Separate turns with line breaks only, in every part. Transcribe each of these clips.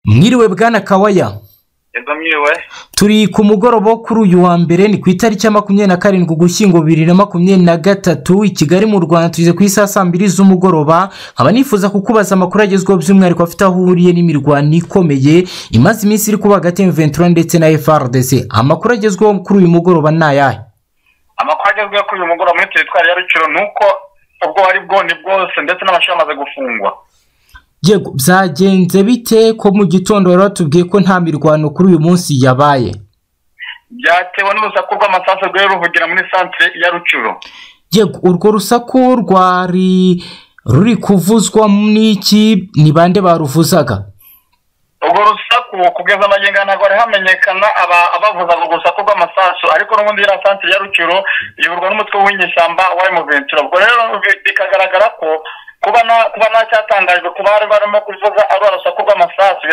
mwiriwe bwana kawaya
yego mwiriwe
turi ku mugoroba wo kuri uyu wa mbere ni ku itariki ya makumyabiri na karindwi ugushyingo bibiri na makumyabiri na gatatu i kigali mu rwanda tugeze ku isaha saa mbiri z'umugoroba nkaba nifuza kukubaza amakuru agezweho by'umwihariko afite aho uhuriye n'imirwano ikomeye imaze iminsi iri kuba hagati ya miventura ndetse na frdc amakuru agezweho kuri uyu mugoroba ni ayahe
amakuru agezweho kuri uyu mugoroba muri teritwari ya ruciro ni uko ubwo wari bwoni bwose ndetse n'amashuri amaze gufungwa
yego byagenze bite ko mu gitondo bari batubwiye ko nta mirwano kuri uyu munsi yabaye
byatewe n'urusaku rw'amasasu rwari ruvugira muri santire ya ruciro
yego urwo rusaku rwari ruri kuvuzwa n'iki ni bande baruvuzaga
urwo rusaku kugeza amagingo aya ntabwo hari hamenyekana abavuza urwo rusaku rw'amasasu ariko n'ubundi iriya santire ya ruciro iyoborwa n'umutwe w'inyeshyamba wa emuventura ubwo rero bikagaragara ko kuba ntacyatangajwe kuba bari barimo kuvuga ari urusaku rw'amasasu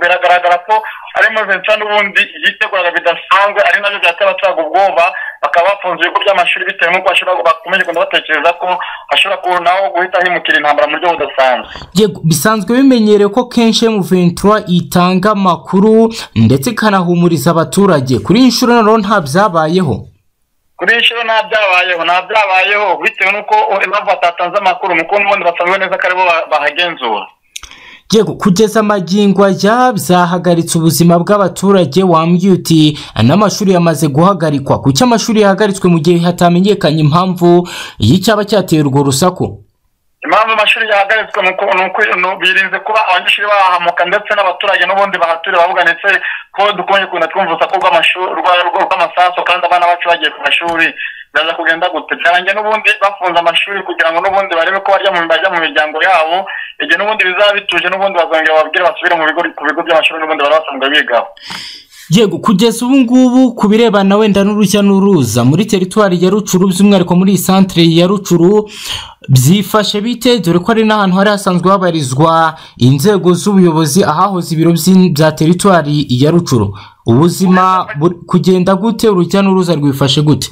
biragaragara ko ari emuventura n'ubundi yiteguraga bidasanzwe ari nabyo byatera abaturage ubwoba bakaba bafunze ibigo by'amashuri bitewe n'uko bakomeje kugenda batekereza ko hashobora kuba naho guhita himukira intambara mu buryo budasanzwe
yego bisanzwe bimenyerewe ko kenshi emuventura itanga amakuru ndetse ikanahumuriza abaturage kuri iyi nshuro noneho nta byabayeho
kuri iyi nshuro nta byabayeho nta byabayeho bitewe n'uko impamvu batatanze amakuru mu kubona ubundi basanzwe neza ko aribo bahagenzura
yego kugeza amagingo aya byahagaritse ubuzima bw'abaturage wambwiye uti n'amashuri yamaze guhagarikwa kuki amashuri yahagaritswe mu gihe hatamenyekanye impamvu y'icyaba cyateye urwo rusaku
impamvu amashuri yahagaritswe ni uko birinze kuba abanyeshuri bahahamuka ndetse n'abaturage n'ubundi bahature bavuga ndetse ko dukomeje kugenda twumva urusaku rw'amasaso kandi abana bacu bagiye ku mashuri biraza kugenda gute byarangiye n'ubundi bafunze amashuri kugira ngo n'ubundi barebe ko bajya mu miryango yabo igihe n'ubundi bizaba bituje n'ubundi bazongera bababwire basubire mu bigo ku bigo by'amashuri n'ubundi bari basanzwe bigaho
yego kugeza ubu ngubu ku birebana wenda n'urujya n'uruza muri teritwari ya rucuru by'umwihariko muri iyi santire ya rucuru byifashe bite dore ko ari n'ahantu hari hasanzwe habarizwa inzego z'ubuyobozi ahahoze ibiro bya teritwari ya rucuru ubuzima kugenda gute urujya n'uruza rwifashe gute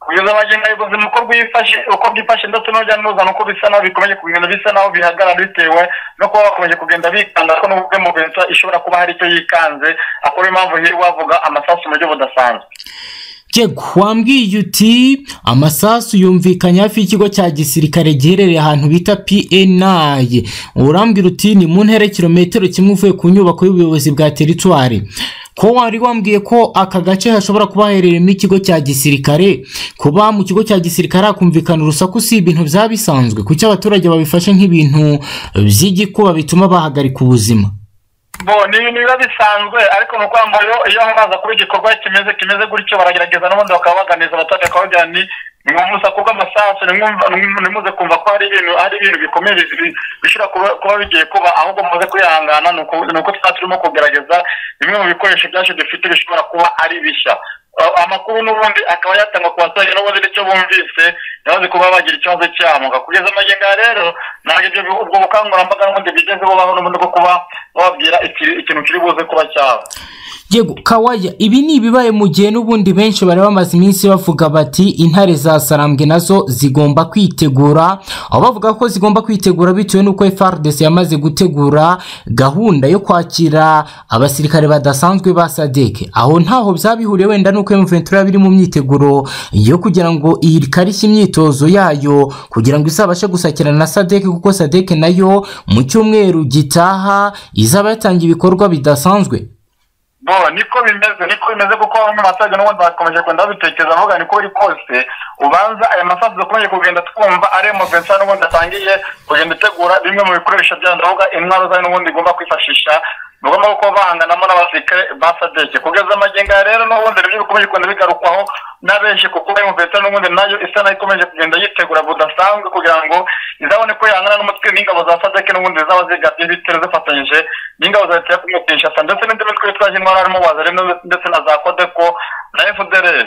kugeza amagingo ubuzima uko bwifashe uko bwifashe ndetse n'urujya n'uruza nuko bisa naho bikomeje kugenda bisa naho bihagarara bitewe no kuba bakomeje kugenda bikanda ko n'ubwo mu bensa ishobora kuba hari icyo yikanze akora impamvu hirwa wavuga amasasu mu buryo budasanzwe
yego wambwiye uti amasasu yumvikanye hafi y'ikigo cya gisirikare giherereye ahantu bita pnayi urambwira uti ni mu ntera kilometero kimwe uvuye ku nyubako y'ubuyobozi bwa teritwari ko wari wambwiye ko aka gace hashobora kuba haherereyemo ikigo cya gisirikare kuba mu kigo cya gisirikare hakumvikana urusaku si ibintu byaba bisanzwe kuki abaturage babifashe nk'ibintu by'igikuba bituma bahagarika ubuzima
bo ni ibintu biba bisanzwe ariko ni ukuvuga ngo iyo baza kuba igikorwa kimeze kimeze gutyo baragerageza n'ubundi bakaba baganiza abaturage bakabagira ni mwumva urusaku rw'amasasu ntimuze kumva ko hari ibintu hari ibintu bikomeye bishobora kuba bigiye kuba ahubwo muze kwihangana ni uko tuba turimo kugerageza bimwe mu bikoresho byacu dufite bishobora kuba ari bishya amakuru n'ubundi akaba yatangwa ku baturage n'ubundi n'icyo bumvise ntibaze kuba bagira ikibazo cyamuka kugeza amagingo aha rero ntabwo ibyo ubwo bukangurambaga n'ubundi bigeze bubaho n'ubundi bwo kuba bababwira ikintu kiri buze kuba cyaba
yego kawaya ibi ni ibibaye mu gihe n'ubundi benshi bari bamaze iminsi bavuga bati intare za sarambwe nazo zigomba kwitegura aho bavuga ko zigomba kwitegura bitewe n'uko frdc yamaze gutegura gahunda yo kwakira abasirikare badasanzwe ba sadeke aho ntaho byabihuriye wenda n'uko emuventura biri mu myiteguro yo kugira ngo ikarishye imyitozo yayo kugira ngo izabashe gusakirana na sadeke kuko sadeke nayo mu cyumweru gitaha izaba yatangiye ibikorwa bidasanzwe
bo niko bimeze niko bimeze kuko bamwe mu baturage n'ubundi bakomeje kugenda babitekereza bavuga niko biri kose ubanza aya masasu dukomeje kugenda twumva ari emuventura n'ubundi atangiye kugenda itegura bimwe mu bikoresho byayo ndavuga intwaro zayo n'ubundi igomba kwifashisha ni ngombwa kuba bahanganamo n'abasirikare ba sadeke kugeza amagingo aya rero n'ubundi nibyo bikomeje kugenda bigarukwaho na benshi kuko emuventura n'ubundi nayo isa nayo ikomeje kugenda yitegura budasanzwe kugira ngo izabone ko yangana n'umutwe n'ingabo za sadeke n'ubundi zaba zigabye bitera zifatanyije n'ingabo za leta yo kumutishasa ndetse n'indi mitwe yitwaje intwaro harimo wazarino ndetse na za kodeko na fdr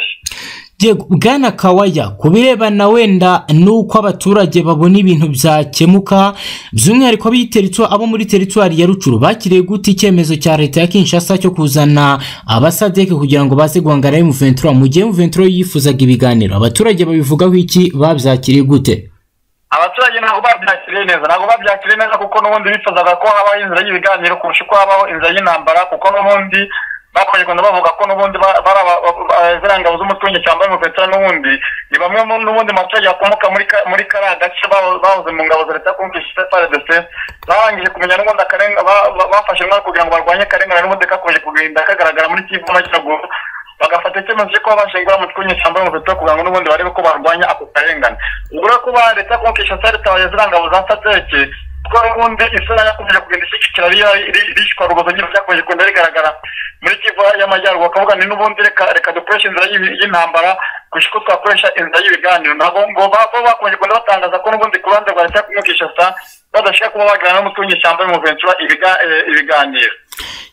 bwana kawaya ku birebana wenda n'uko abaturage babona ibintu byakemuka by'umwihariko abo muri teritwari ya rucuru bakiriye guta icyemezo cya leta ya kinshasa cyo kuzana abasadeke kugira ngo baze guhangana emuventura mu gihe emuventura yifuzaga ibiganiro abaturage babivugaho iki babyakiriye gute
abaturage ntabwo babyakiriye neza ntabwo babyakiriye neza kuko n'ubundi bifuzaga ko habaho inzira y'ibiganiro kurusha uko habaho inzira y'intambara kuko n'ubundi bakomeje bavuga ko n'ubundi ziriya ngabo z'umutungo cyangwa ingofero n'ubundi ni bamwe n'ubundi mu baturage bakomoka muri kariya gace bahoze mu ngabo za leta kumvisha paridese barangije kumenya n'ubundi bafashe intwaro kugira ngo barwanye akarengane n'ubundi kakomeje kugenda kagaragara muri kivu n'amajyaruguru bagafata icyemezo cyo kuba bashingura mu twinyi cyangwa mu veto kugira ngo n'ubundi barebe ko barwanya ako karengane ubwo rero kuba leta kumukisha sare tabaye ziriya ngabo za sateke kuko n'ubundi isura yakomeje kugenda ishyigikira rishywa rubozo nyine byakomeje kugenda rigaragara muri kivu y'amajyaruguru bakavuga ni n'ubundi reka reka dukoreshe inzira y'intambara kurusha uko twakoresha inzira y'ibiganiro ntabwo ngo bo bakomeje kugenda batangaza ko n'ubundi ku ruhande rwa leta kumukisha sa badashaka kuba baganira n'umutunyi cyangwa mu ventura ibiganiro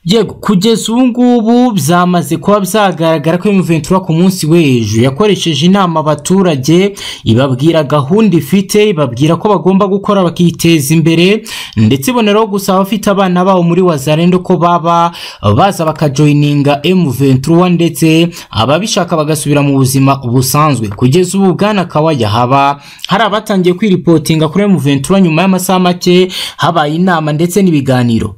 yego kugeza ubu ngubu byamaze kuba byagaragara ko imiventura ku munsi w'ejo yakoresheje inama abaturage ibabwira gahunda ifite ibabwira ko bagomba gukora bakiteza imbere ndetse iboneraho gusa abafite abana babo muri wazarendo ko baba baza bakajoyininga emuventura ndetse ababishaka bagasubira mu buzima busanzwe kugeza ubu bwana kawaya haba hari abatangiye kwiripotinga kuri emuventura nyuma y'amasaha make habaye inama ndetse n'ibiganiro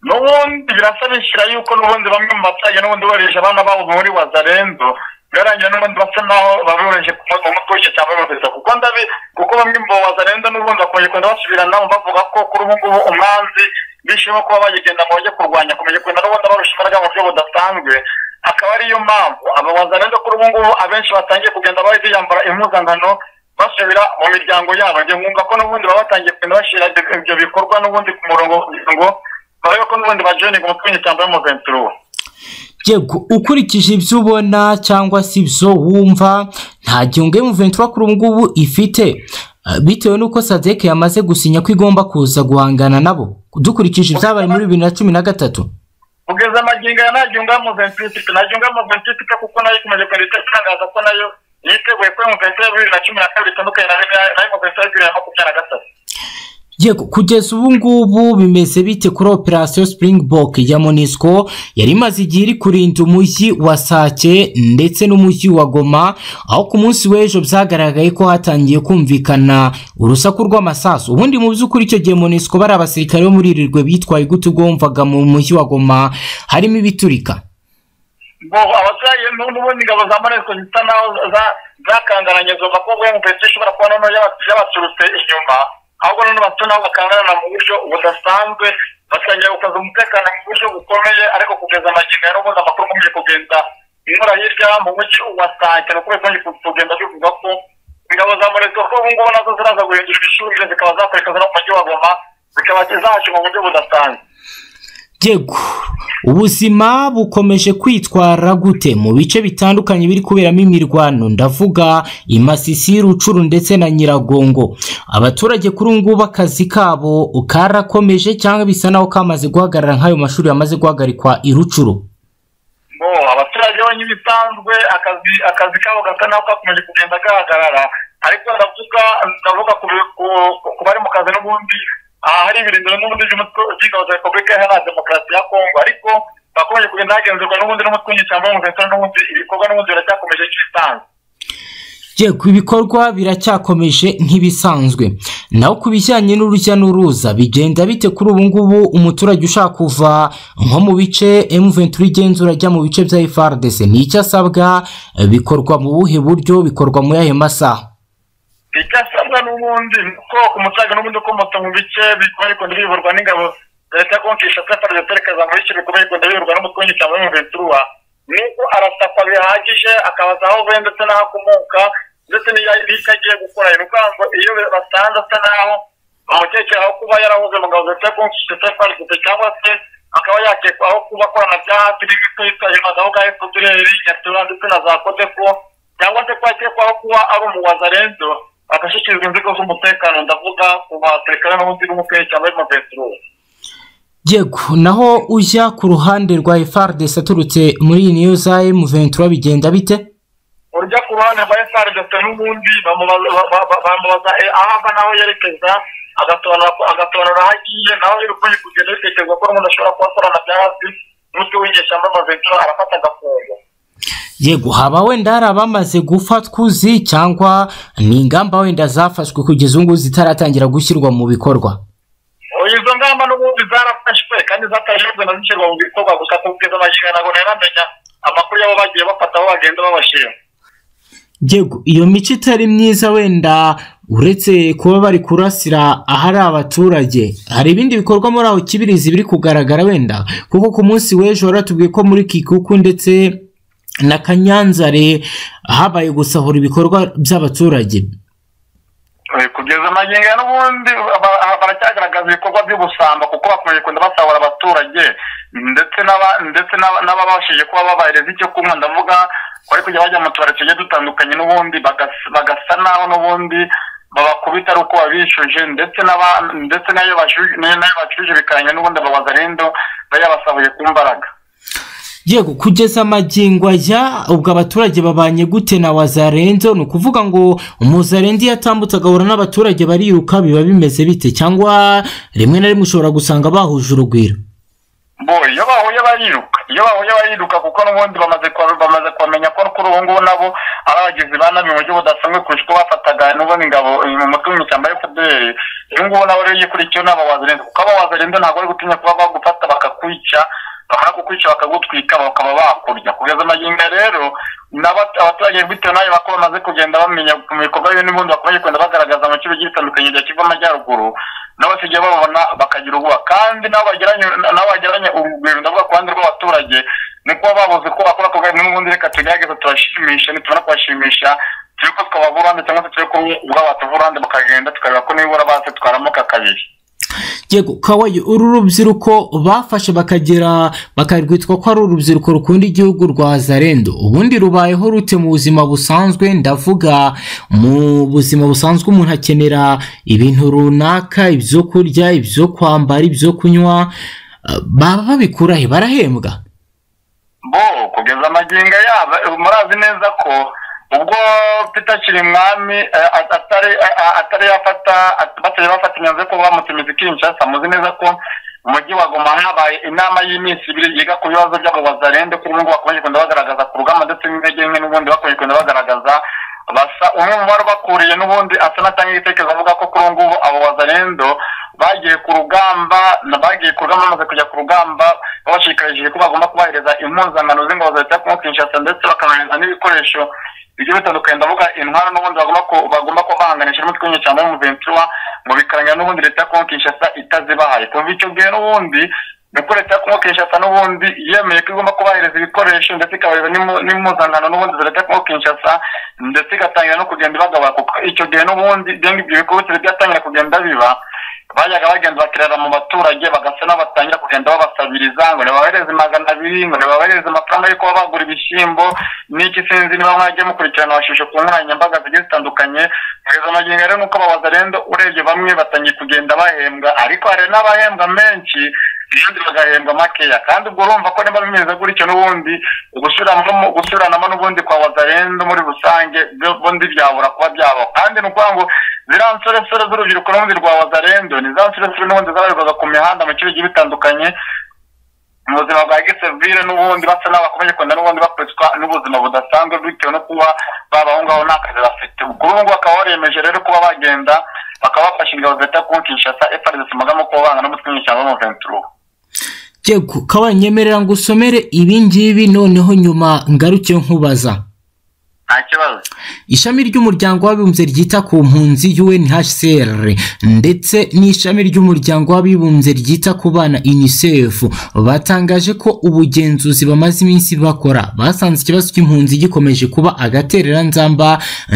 n'ubundi birasa bishyira yuko n'ubundi bamwe mu baturage n'ubundi bohereje abana babo muri wazarendo birarangira n'ubundi basa naho babohereje ku mutuye cyangwa bamuteza kuko ndabi kuko bamwe mu wazarendo n'ubundi bakomeje kugenda basubirana bavuga ko kuri ubu ngubu umwanzi bishimo kuba bagigenda mu buryo kurwanya kumeje kugenda n'ubundi barusha imbaraga mu buryo budasanzwe akaba ariyo mpamvu aba wazarendo kuri ubu ngubu abenshi batangiye kugenda bahita biyambara impuzankano basubira mu miryango yabo njye nkumva ko n'ubundi baba batangiye kugenda bashyira ibyo bikorwa n'ubundi ku murongo ngo barebe ko n'ubundi bajoyininga umutwe cyangwa umuventura uwo
yego ukurikije ibyo ubona cyangwa se ibyo wumva nta gihunga y'umuventura kuri ubu ngubu ifite bitewe n'uko sadeke yamaze gusinya ko igomba kuza guhangana nabo dukurikije ibyabaye muri bibiri na cumi na gatatu
kugeza amagingo ya nta gihunga y'umuventura ifite nta gihunga y'umuventura ifite kuko nayo ikomeje kugenda itangaza ko nayo yiteguye ko umuventura ya bibiri na cumi na kabiri itandukanye na y'umuventura ya bibiri na makumyabiri na gatatu
yego kugeza ubu ngubu bimeze bite kuri operasiyo Springbok ya monisco yari imaze igihe iri kurinda umujyi wa sake ndetse n'umujyi wa goma aho ku munsi w'ejo byagaragaye ko hatangiye kumvikana urusaku rw'amasasu ubundi mu by'ukuri icyo gihe monisco bari abasirikare bo muri irirwe bitwaye gute ugomvaga mu mujyi wa goma harimo ibiturika
abaturage n'ubundi ingabo za monisco zisa naho zakangaranye zumva ko ubwo mupesi ishobora kuba noneho yabaturutse inyuma ahubwo noneho bato nabo bakangarana mu buryo budasanzwe batangira gukaza umutekano mu buryo bukomeye ariko kugeza amagingo ya n'ubundi amakuru akomeje kugenda inyura hirya mu mujyi wa sake ni ukubera ko kugenda bivuga ko ingabo za moresco ko ubu ngubu nazo ziraza guhindura ibishurire zikaba zakoreka ziri mu mujyi wa goma zikaba zahaca mu buryo budasanzwe
yego ubuzima bukomeje kwitwara gute mu bice bitandukanye biri kuberamo imirwano ndavuga imasisi rucuru ndetse na nyiragongo abaturage kuri ubu ngubu akazi kabo karakomeje cyangwa bisa naho kamaze guhagarara nk'ayo mashuri yamaze guhagarikwa i rucuru
abaturage bonyine bisanzwe akazi kabo gasa naho kakomeje kugenda gahagarara ariko ndavuga ku bari mu kazi n'ubundi aha hari ibirindiro n'ubundi by'ingabo za repubulika iharanira demokarasi ya kongo ariko bakomeje kugenda hagenzurwa n'ubundi n'umutwe w'inyeshyamba w'umuvetera n'ubundi ibikorwa n'ubundi biracyakomeje nk'ibisanzwe
yego ibikorwa biracyakomeje nk'ibisanzwe naho ku bijyanye n'urujya n'uruza bigenda bite kuri ubu ngubu umuturage ushaka kuva nko mu bice emuventura igenzura ajya mu bice bya efardese ni icyo asabwa bikorwa mu buhe buryo bikorwa mu yahe masaha
icyasabwa n'ubundi ko ku musaga n'ubundi ukomoka mu bice bikunda biyoborwa n'ingabo leta yo kumukisha pepari zeterekeza mu bice bikomeye bikunda biyoborwa n'umutwe w'inyeshyamba w'umuventura ni uko arasakwa bihagije akabaza aho avuye ndetse n'aho akomoka ndetse n'icyo agiye gukora ni ukuvuga ngo iyo basanze asa naho bamukekeraho kuba yarahoze mu ngabo leta yo kumukisha pepari zete cyangwa se akaba yakekwa aho kuba akorana bya hafi n'ibyo yitwa aho ngaho efuperi nyatura ndetse na za kodeko cyangwa se ko yakekwaho kuba ari umuwazarenzo bagashyikirizwa inzego z'umutekano ndavuga ku basirikare n'ubundi n'umupira cyangwa amaventurure
yego naho ujya ku ruhande rwa efardesi aturutse muri iyi niyo za emuventura bigenda bite
urujya ku ruhande rwa efardesi n'ubundi bamubaza aho ava n'aho yerekeza agasobanura aho agiye naho iyo ukwiye kugenda bitekerezwa ko umuntu ashobora kuba akorana bya hafi n'utwo wigisha amaventura arafata agafungo
yego haba wenda hari abamaze gupfa twuzi cyangwa ni ingamba wenda zafashwe kugeza ubu ngubu zitaratangira gushyirwa mu bikorwa
izo ngamba n'ubundi zarafashwe kandi zatajejwe na zishyirwa mu bikorwa gusa kugeza amagingo ntabwo ntaramenya amakuru y'abo bagiye bafata aho bagenda babashima
yego iyo mico itari myiza wenda uretse kuba bari kurasira ahari abaturage hari ibindi bikorwa muri aho kibirizi biri kugaragara wenda kuko ku munsi w'ejo waratubwiye ko muri kikuku ndetse na kanyanzare habaye gusahura ibikorwa by'abaturage
Eh, kugeza amagingo ya n'ubundi ba- ba- baracyagaragaza ibikorwa by'ubusamba kuko bakomeje kugenda basahura abaturage ndetse n'aba- ndetse n'aba- n'ababashije kuba babahereza icyo kunywa ndavuga bari kujya bajya mu tubari tugiye dutandukanye n'ubundi bagas- bagasa naho n'ubundi babakubita ari uko babishuje ndetse n'aba- ndetse n'ayo bashuje- n'ayo n'ayo bacuje bikanya n'ubundi babaza rindo bayabasahuye ku mbaraga
yego kugeza amagingo ajya ubwo abaturage babanye gute na wazarenzo ni ukuvuga ngo umuzarenzo iyo atambutse agahura n'abaturage bariruka biba bimeze bite cyangwa rimwe na rimwe ushobora gusanga bahuje urugwiro
bo iyo bahuye bariruka iyo bahuye bariruka kuko n'ubundi bamaze kwa- bamaze kumenya ko kuri ubu ngubu nabo ari abagizi ba nabi mu buryo budasanzwe kurusha uko bafataga n'ubundi ingabo mu mutwe w'imishyamba ya fdr uyu ngubu nawe rero yikurikiyeho nabo wazirinda kuko abo wazirinda ntabwo bari gutinya kuba bagufata bakakwica bamara kukwica bakagutwika bakaba bakurya kugeza amagingo ya rero nabo abaturage bitewe n'ayo bako bamaze kugenda bamenya mu bikorwa bimwe n'ubundi bakomeje kugenda bagaragaza mu kigo gitandukanye gihe kiva amajyaruguru n'abasigaye bababona bakagira ubwoba kandi nabo bagiranye nabo bagiranye urugwiro ndavuga ku ruhande rw'abaturage ni kuba babuze ko bakora ako gahe n'ubundi reka tugerageza turashimisha nitubona kubashimisha turi ko twabavurande cyangwa se turi ko ubwabo batuvurande bakagenda tukareba ko nibura baze twaramuka kabiri
yego kawaye uru rubyiruko bafashe bakagera bakarwitwa ko ari urubyiruko rukunda igihugu rwa zarendo ubundi rubayeho rute mu buzima busanzwe ndavuga mu buzima busanzwe umuntu akenera ibintu runaka ibyo kurya ibyo kwambara ibyo kunywa eh, baba babikura he barahembwa
bo kugeza amagingo yaba murazi neza ko ubwo peter kirimwami eh, at- atari eh, eh, atari yafata at- batari bafata imyanzuro yo kuba bamutumiza i kinshasa muzi neza ko mu mujyi wa goma habaye inama y'iminsi ibiri yiga ku bibazo by'abo bazarende kuri ubu ngubu bakomeje kugenda bagaragaza ku rugamba ndetse n'intege nke n'ubundi bakomeje kugenda bagaragaza basa umwe mu bari bakuriye n'ubundi asa n'atanga igitekerezo avuga ko kuri ubu ngubu abo bazarendo bagiye ku rugamba na- bagiye ku rugamba bamaze kujya ku rugamba babashikarishije ko bagomba kubahereza impuzankano z'ingabo za leta yo kinshasa ndetse bakabahereza n'ibikoresho bigiye bitandukanye ndavuga intwara n'ubundi bagomba ku- bagomba kuba bahanganisha n'umutwe w'inyeshyamba w'umuventura mu bikaranga n'ubundi leta yo kinshasa itazibahaye kumva icyo gihe n'ubundi nuko leta yo Congo kinshasa n'ubundi yemeye ko igomba kubahereza ibikoresho ndetse ikabahereza n'impu- n'impuzankano n'ubundi za leta yo Congo kinshasa ndetse igatangira no kugenda ibagabura kuko icyo gihe n'ubundi denga ibyo bikorwa bitari byatangira kugenda biba bajyaga bagenda bakirara mu baturage bagasa n'abatangira kugenda babasabiriza ngo nibabahereze magana abiri ngo nibabahereze amafaranga yo kuba bagura ibishyimbo n'iki sinzi niba mwajya mukurikirana abashusho ku nkoranyambaga zigiye zitandukanye kugeza amagingo rero nuko abawazarendo urebye bamwe batangiye kugenda bahembwa ariko hari n'abahembwa menshi abandi bagahembwa makeya kandi ubwo urumva ko niba bimeze gutyo n'ubundi gusuranamo gusuranamo n'ubundi kwa wazarendo muri rusange byo- bundi byabura kuba byabaho kandi ni ukuvuga ngo ziriya nsoresore z'urubyiruko n'ubundi rwa wazarendo ni za nsoresore n'ubundi zabarirwaga ku mihanda mu kibi bigiye bitandukanye mu buzima bwa gisivire n'ubundi basa n'aho bakomeje kugenda n'ubundi bakuritswa n'ubuzima budasanzwe bitewe no kuba babaho ngaho nta kazi bafite kuri ubu ngubu bakaba baremeje rero kuba bagenda bakaba bafashe ingabo zita ku kinshasa efarisi mugamo kuba banga n'umutwe w'inyeshyamba w'umuventura
yego kawaye nyemerera ngo usomere ibi ngibi noneho nyuma ngaruke nkubaza
nta kibazo
ishami ry'umuryango w'abibumbye ryita ku mpunzi UNHCR ndetse n'ishami ry'umuryango w'abibumbye ryita ku bana UNICEF batangaje ko ubugenzuzi bamaze iminsi bakora basanze ikibazo cy'impunzi gikomeje kuba agatereranzamba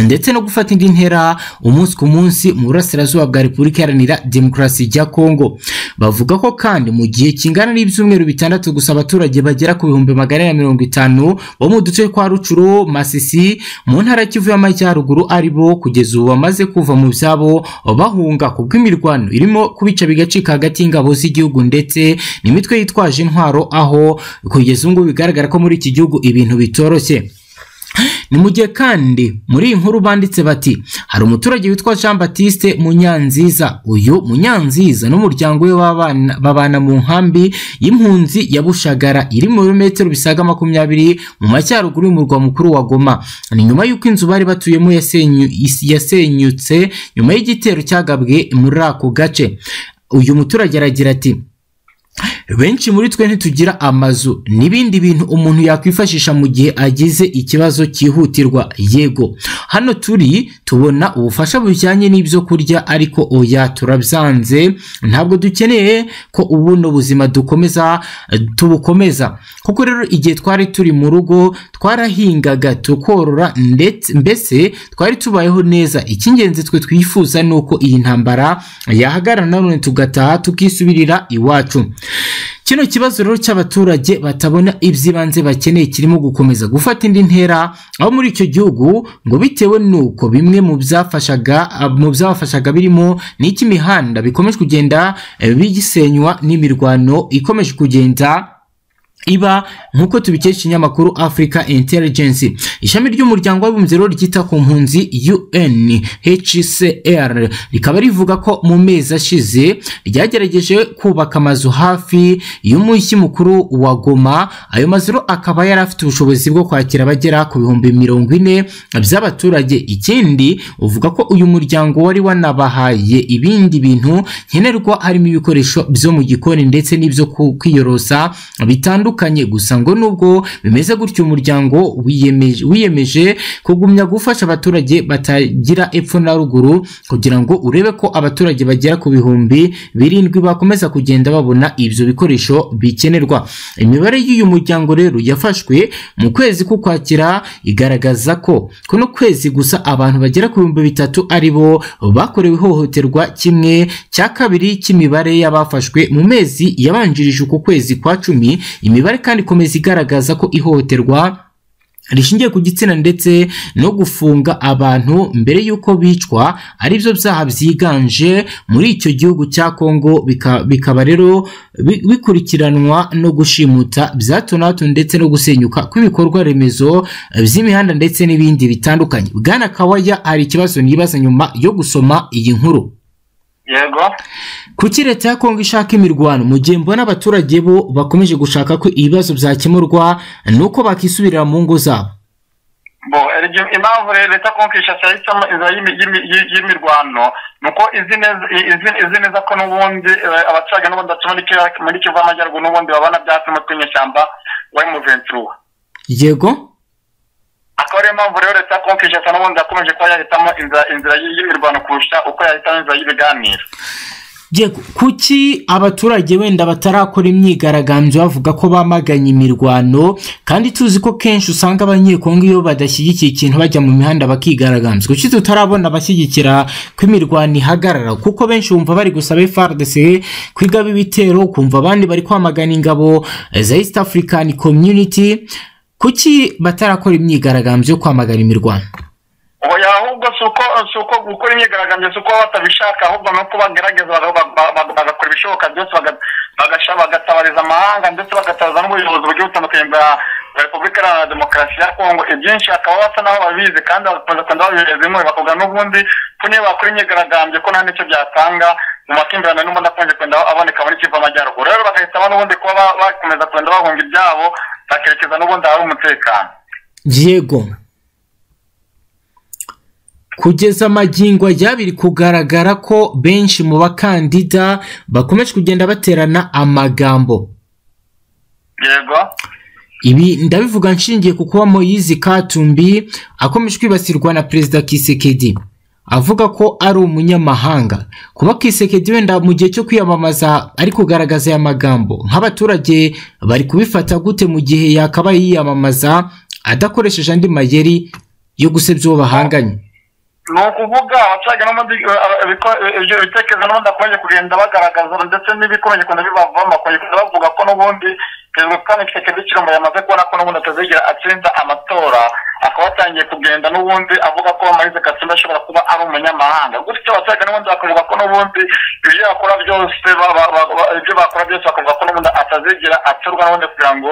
ndetse no gufata indi ntera umunsi ku munsi mu burasirazuba bwa Repubulika Iharanira Demokarasi ya Kongo bavuga ko kandi mu gihe kingana n'ibyumweru bitandatu gusa abaturage bagera ku bihumbi magana ane na mirongo itanu bo mu duce kwa Rucuru Masisi mu ntara ya Kivu y'Amajyaruguru ari bo kugeza ubu bamaze kuva mu byabo bahunga ku bw'imirwano irimo kubica bigacika hagati y'ingabo z'igihugu ndetse n'imitwe yitwaje intwaro aho kugeza ubu ngubu bigaragara ko muri iki gihugu ibintu bitoroshye ni mu gihe kandi muri iyi nkuru banditse bati hari umuturage witwa jean batiste munyanziza uyu munyanziza n'umuryango we w'abana- babana mu nkambi y'impunzi ya bushagara iri mu birometero bisaga makumyabiri mu majyaruguru y'umurwa mukuru wa goma ni nyuma y'uko inzu bari batuyemo yasenyu- yasenyutse nyuma y'igitero cyagabwe muri ako gace uyu muturage aragira ati benshi muri twe ntitugira amazu n'ibindi bintu umuntu yakwifashisha mu gihe agize ikibazo cyihutirwa yego hano turi tubona ubufasha bujyanye n'ibyo kurya ariko oya turabyanze ntabwo dukeneye ko ubuno buzima dukomeza tubukomeza kuko rero igihe twari turi mu rugo twarahingaga tukorora ndetse mbese twari tubayeho neza icy'ingenzi twe twifuza ni uko iyi ntambara yahagarara nanone tugataha tukisubirira iwacu kino kibazo rero cy'abaturage batabona iby'ibanze bakeneye kirimo gukomeza gufata indi ntera aho muri icyo gihugu ngo bitewe n'uko bimwe mu byafashaga mu byabafashaga birimo n'icy'imihanda bikomeje kugenda eh, bisenywa n'imirwano ikomeje kugenda iba nk'uko tubikesha ikinyamakuru Africa Intelligence ishami ry'umuryango w'abibumbye rero ryita ku mpunzi UNHCR rikaba rivuga ko mu mezi ashize ryagerageje kubaka amazu hafi y'umujyi mukuru wa Goma ayo mazu rero akaba yari afite ubushobozi bwo kwakira abagera ku bihumbi mirongo ine by'abaturage ikindi uvuga ko uyu muryango wari wanabahaye ibindi bintu nkenerwa harimo ibikoresho byo mu gikoni ndetse n'ibyo ku- kwiyorosa bitandukanye gusa ngo nubwo bimeze gutyo umuryango wiyemeje- wiyemeje kugumya gufasha abaturage batagira epfo na ruguru kugira ngo urebe ko abaturage bagera ku bihumbi birindwi bakomeza kugenda babona ibyo bikoresho bikenerwa imibare y'uyu muryango rero yafashwe mu kwezi k'ukwakira igaragaza ko kuno kwezi gusa abantu bagera ku bihumbi bitatu ari bo bakorewe ihohoterwa kimwe cya kabiri cy'imibare y'abafashwe mu mezi yabanjirije uku kwezi kwa cumi imibare kandi ikomeza igaragaza ko ihohoterwa rishingiye ku gitsina ndetse no gufunga abantu mbere y'uko bicwa aribyo byaha byiganje muri icyo gihugu cya Kongo bika- bikaba rero bi- bikurikiranwa no gushimuta bya hato na hato ndetse no gusenyuka kw'ibikorwa remezo eh, by'imihanda ndetse n'ibindi bitandukanye bwana kawaya hari ikibazo nibaza nyuma yo gusoma iyi nkuru
yego
kuki leta ya kongo ishaka imirwano mu gihe mbona abaturage bo bakomeje gushaka ko ibibazo byakemurwa nuko bakisubirira mu ngo zabo
bo eryo- impamvu rero leta konkwishasha yahisemo inzira y'imi- y'imi- y'i- y'imirwano ni uko izi neza i- izi- izi neza ko n'ubundi eh, abaturage n'ubundi batuye muri Kivu- muri kivu y'amajyaruguru n'ubundi babona byatsi umutwe w'inyeshyamba wa emuventura
yego
akaba ariyo mpamvu rero leta konkwishasha n'ubundi yakomeje kuba yahitamo inzira- inzira y'i- y'imirwano kurusha uko yahitamo inzira y'ibiganiro
Yego, kuki abaturage wenda batarakora imyigaragambyo bavuga ko bamaganye imirwano kandi tuzi ko kenshi usanga abanyekongo iyo badashyigikiye ikintu bajya mu mihanda bakigaragambya kuki tutarabona abashyigikira ko imirwano ihagarara kuko benshi bumva bari gusaba FARDC kwigaba ibitero ukumva abandi bari kwamagana ingabo eh, za East African Community kuki batarakora imyigaragambyo yo kwamagana imirwano
oya ahubwo si uko si uko gukora imyigaragambyo si uko baba batabishaka ahubwo ni uko bagerageza baga- ba- ba- bagakora ibishoboka byose baga- bagasha- bagatabariza amahanga ndetse bagatabaza n'ubuyobozi bugiye butandukanye bwa bwa repubulika iharanira demokarasi ya kongo ibyinshi bakaba basa n'aho babizi kandi bagakomeza kugenda babihereza inkunga bakavuga n'ubundi ko niyo bakora imyigaragambyo ko nta n'icyo byatanga mu makimbirane n'ubundi akunze kugenda aboneka muri kivu amajyaruguru rero bagahitamo n'ubundi kuba ba- bakomeza kugenda bahunga ibyabo bakerekeza n'ubundi ahari umutekano
yego kugeza magingo aya biri kugaragara ko benshi mu bakandida bakomeje kugenda baterana amagambo
yego
ibi ndabivuga nshingiye ku kuba Moise Katumbi akomeje kwibasirwa na perezida Kisekedi avuga ko ari umunyamahanga kuba Kisekedi wenda mu gihe cyo kwiyamamaza ari kugaragaza aya magambo nk'abaturage bari kubifata gute mu gihe yakabaye yiyamamaza adakoresheje andi mayeri yo gusebya uwo bahanganye
ni ukuvuga abaturage n'ubundi eh, abiko- eh, ibyo bitekerezo n'ubundi bakomeje kugenda bagaragaza ndetse n'ibikomeje kugenda bibavamo bakomeje kugenda bavuga ko n'ubundi perezida kandi kisekedi kirimo yamaze kubona ko n'ubundi atazigera atsinda amatora akaba atangiye kugenda n'ubundi avuga ko marize katumba ashobora kuba ari umunyamahanga gutyo abaturage n'ubundi bakavuga ko n'ubundi ibyo yakora byose ba- ba- ba- ba- ibyo bakora byose bakavuga ko n'ubundi atazigera atorwa n'ubundi kugira ngo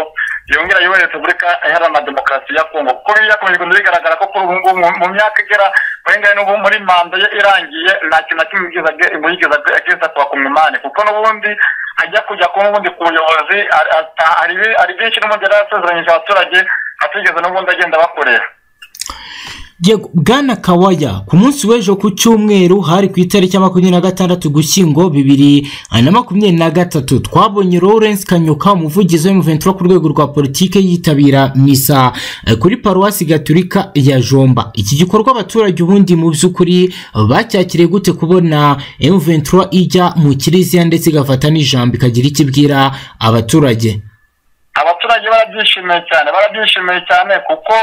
yongera yubahirize repubulika iharanira demokarasi ya kongo kuko yakomeje kugenda bigaragara ko kuri ubu ngubu mu myaka igera muri ngahe n'ubu muri manda ye irangiye nta kintu na kimwe yigeze ageza ku bakomimani kuko n'ubundi ajya kujya kuba ubundi ku buyobozi hari byinshi n'ubundi yari yarasezeranyije abaturage atigeze n'ubundi agenda bakorera
bwana kawaya ku munsi w'ejo ku cyumweru hari ku itariki makumyabiri na gatandatu gushyingo bibiri na makumyabiri na gatatu twabonye lawrence kanyuka umuvugizi w'umuventura ku rwego rwa politiki yitabira misa kuri paruwasi gaturika ya jomba iki gikorwa abaturage ubundi mu by'ukuri bacyakiriye gute kubona emuventura ijya mu kiriziya ndetse igafata n'ijambo ikagira icyo ibwira abaturage
abaturage barabyishimiye cyane barabyishimiye cyane kuko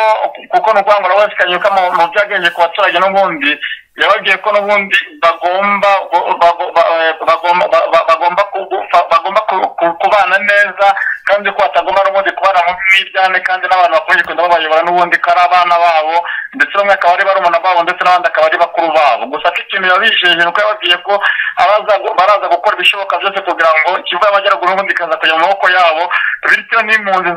kuko ni ukuvuga ngo rawesi kanyuka mu byagenge ku baturage n'ubundi yababwiye ko n'ubundi bagomba bagomba kubana neza kandi ko batagomba n'ubundi kubana mu miryane kandi n'abantu bakomeje kugenda babayobora n'ubundi ko ari abana babo ndetse bamwe akaba ari barumuna babo ndetse n'abandi akaba ari bakuru babo gusa ati ikintu yabijeje ni uko yababwiye ko baraza gukora ibishoboka byose kugira ngo ikivu y'amajyaruguru n'ubundi ikaza kujya mu maboko yabo bityo n'impunzi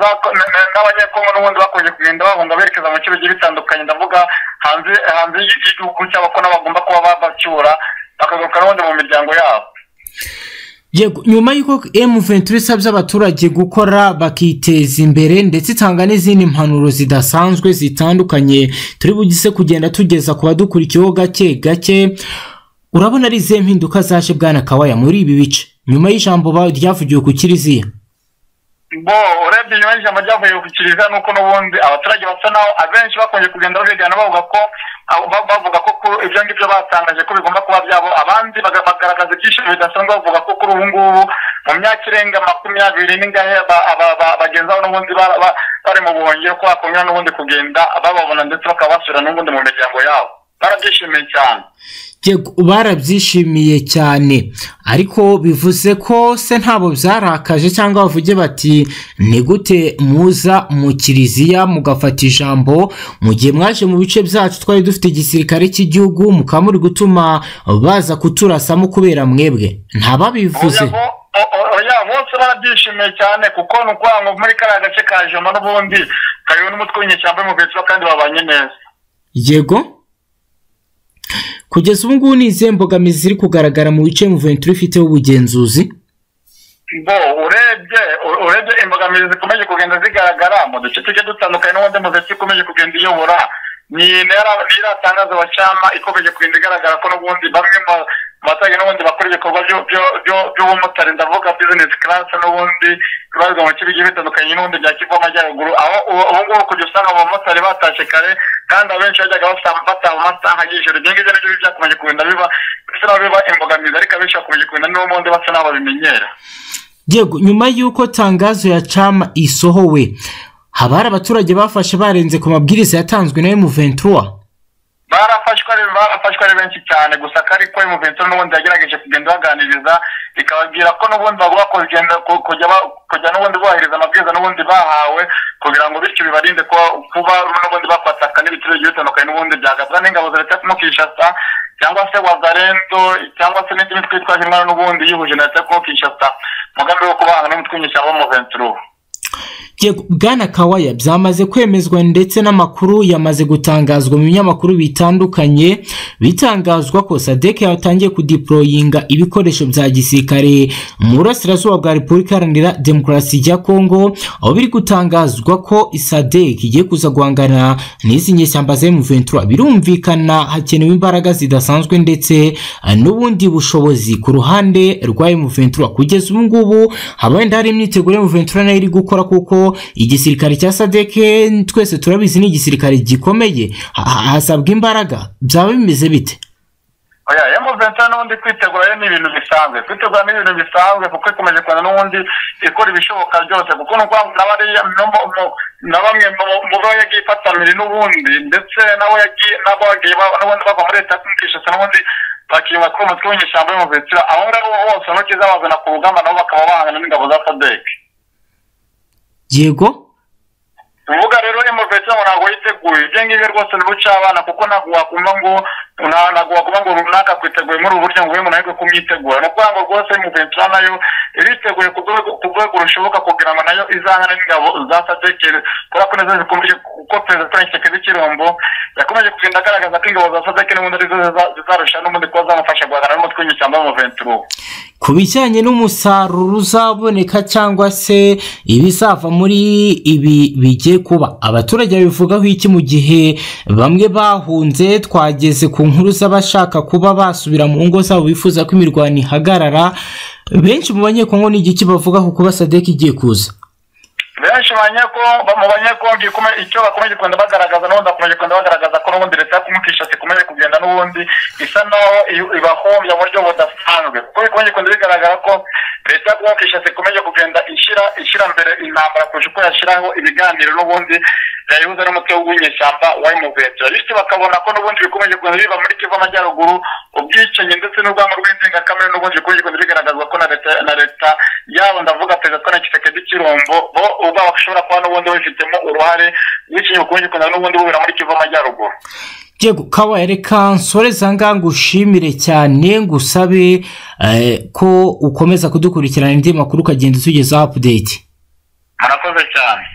n'abanyekongo n'ubundi bakomeje kugenda bahunga berekeza mu bice bigiye bitandukanye ndavuga hanze hanze y'igihugu cyabo ko bagomba kuba babacyura bakagaruka n'ubundi mu miryango yabo
nyuma y'uko ventura isabye abaturage gukora bakiteza imbere ndetse itanga n'izindi mpanuro zidasanzwe zitandukanye turi bugise kugenda tugeza ku badukurikiyeho gake gake urabona ari izihe mpinduka zaje bwana kawaya muri ibi bice nyuma y'ijambo ryavugiwe ku kiriziya
bo urebye nyuma y'ijambo ryavuye ku kiriziya nuko n'ubundi abaturage basa naho abenshi bakunze kugenda babigana bavuga ko bavuga ko ibyo ngibyo batangaje ko bigomba kuba byabo abandi bagaragaza ibyishimo bidasanzwe bavuga ko kuri ubu ngubu mu myaka irenga makumyabiri n'ingahe bagenzi babo n'ubundi bari mu buhungiro ko bakomera n'ubundi kugenda bababona ndetse bakaba basubira n'ubundi mu miryango yabo barabyishimiye cyane
barabyishimiye cyane ariko bivuze ko se ntabwo byarakaje cyangwa bavuge bati ni gute muza mu kiriziya mugafata ijambo mu gihe mwaje mu bice byacu twari dufite igisirikare cy'igihugu mukaba muri gutuma baza kuturasamo kubera mwebwe ntababivuze
bose barabyishimiye cyane kuko ni ukuvuga ngo muri kariya gace ka joma n'ubundi kariho n'umutwe w'inyeshyamba y'umuvetira kandi babanye neza
yego kugeza ubu ngubu ni izihe mbogamizi ziri kugaragara mu bice muventura ifiteho ubugenzuzi
bo urebye urebye imbogamizi zikomeje kugenda zigaragara mu duce tujye dutandukanye n'ubundi muziki ikomeje kugenda iyobora ni iratangaza abacama ikomeje kugenda igaragara ko n'ubundi bamwe mu baturage n'ubundi bakora ibikorwa by'ubumotari ndavuga bizinesi karasi n'ubundi bibarizwa mu bice bigiye bitandukanye n'ubundi bya kivu amajyaruguru aho ubu ngubu kujya usanga abamotari batashye kare kandi abenshi bajyaga bataha mu masaha y'ijoro ibyo ngibyo nabyo byakomeje kugenda biba bisa n'aho biba imbogamizi ariko abenshi bakomeje kugenda n'ubundi basa n'aho babimenyera
yego nyuma y'uko tangazo ya cama isohowe haba hari abaturage bafashe barenze ku mabwiriza yatanzwe na emuventura
barafashwe barafashwe ari benshi cyane gusa ko ariko emuventura n'ubundi yagerageje kugenda baganiriza ikababwira ko n'ubundi bagomba kugenda kujya n'ubundi bubahiriza amabwiriza n'ubundi bahawe kugira ngo bityo bibarinde kuba n'ubundi bakwataka n'ibitero bigiye bitandukanye n'ubundi byagabwa n'ingabo za leta ya kinshasa cyangwa se wazarendo cyangwa se n'indi mitwe yitwaje intwara n'ubundi yihuje na leta ya kinshasa umugambi wo kubahana n'umutwe w'inyeshyamba w'umuventura
bwana kawaya byamaze kwemezwa ndetse n'amakuru yamaze gutangazwa mu binyamakuru bitandukanye bitangazwa ko sadek yatangiye kudiporoyinga ibikoresho bya gisirikare mu burasirazuba bwa repubulika iharanira demokarasi ya kongo aho biri gutangazwa ko sadek igiye kuza guhangana n'izi nyeshyamba za emuventura birumvikana hakenewe imbaraga zidasanzwe ndetse n'ubundi bushobozi ku ruhande rwa emuventura kugeza ubu ngubu haba wenda hari imyiteguro emuventura nayo iri gukora kuko igisirikare cya sadeke twese turabizi ni igisirikare gikomeye hasabwa imbaraga byaba bimeze bite
oya emuventa n'ubundi kwitegura ni ibintu bisanzwe kwitegura ni ibintu bisanzwe kuko ikomeje kuza n'ubundi ikora ibishoboka byose kuko ni ukuvuga ngo n'abariya na bamwe mu bo yagiye ifatamira n'ubundi ndetse nabo yagiye nabo bagiye n'ubundi bava muri leta y'ubwishingizi n'ubundi bakirinda kuba umutwe w'inyeshyamba y'umuvetira aho ngaho bose ntoki zabazana ku rugamba nabo bakaba bahangana n'ingabo za sadeke
yego
uvuga rero emovesi ntabwo yiteguye ibyo ngibyo rwose ni buca abana kuko ntabwo wakumva ngo nta- ntabwo wakumva ngo runaka kwiteguye muri ubu buryo ngo ube umuntu ariko kumwitegura ni ukuvuga ngo rwose emovesi nayo iriteguye ku rwego ku rwego rushoboka kugira ngo nayo izahane n'ingabo za sadekeri kubera ko nazo zikomeje kuko perezida Frank Tshisekedi cy'irombo yakomeje kugenda agaragaza ko ingabo za sadekeri n'ubundi arizo ziza- zizarusha n'ubundi kuba zamufasha guhangana n'umutwe w'inyeshyamba w'umuvensi ubu
ku bijyanye n'umusaruro uzaboneka cyangwa se ibizava muri ibi bigiye kuba abaturage babivugaho iki mu gihe bamwe bahunze twageze ku nkuru z'abashaka kuba basubira mu ngo zabo bifuza ko imirwano ihagarara benshi mu banyekongo ni igiki bavugaho kuba sadek igiye kuza
benshi banyeko mu banyekongo ikume- icyo bakomeje kugenda bagaragaza n'ubundi bakomeje kugenda bagaragaza ko n'ubundi leta kumukishatsi ikomeje kugenda n'ubundi isa naho i- ibahombya mu buryo budasanzwe kuko bikomeje kugenda bigaragara ko leta kumukishatsi ikomeje kugenda ishyira ishyira mbere intambara kurusha uko yashyiraho ibiganiro n'ubundi yayihuza n'umutwe w'inyeshyamba wa emuventura bityo bakabona ko n'ubundi bikomeje kugenda biva muri kivu amajyaruguru ubwicanyi ndetse n'urwango rw'indengakamere n'ubundi bikomeje kugenda bigaragazwa ko na leta na leta yabo ndavuga perezida Frank Tshisekedi cy'irombo bo ubwabo bashobora kuba n'ubundi babifitemo uruhare ubwicanyi bukomeje kugenda n'ubundi bubera muri kivu amajyaruguru
Yego kabaye reka nsoreza ngaha ngushimire cyane ngusabe eh, ko ukomeza kudukurikirana indi makuru ukagenda utugezaho apudeti
murakoze cyane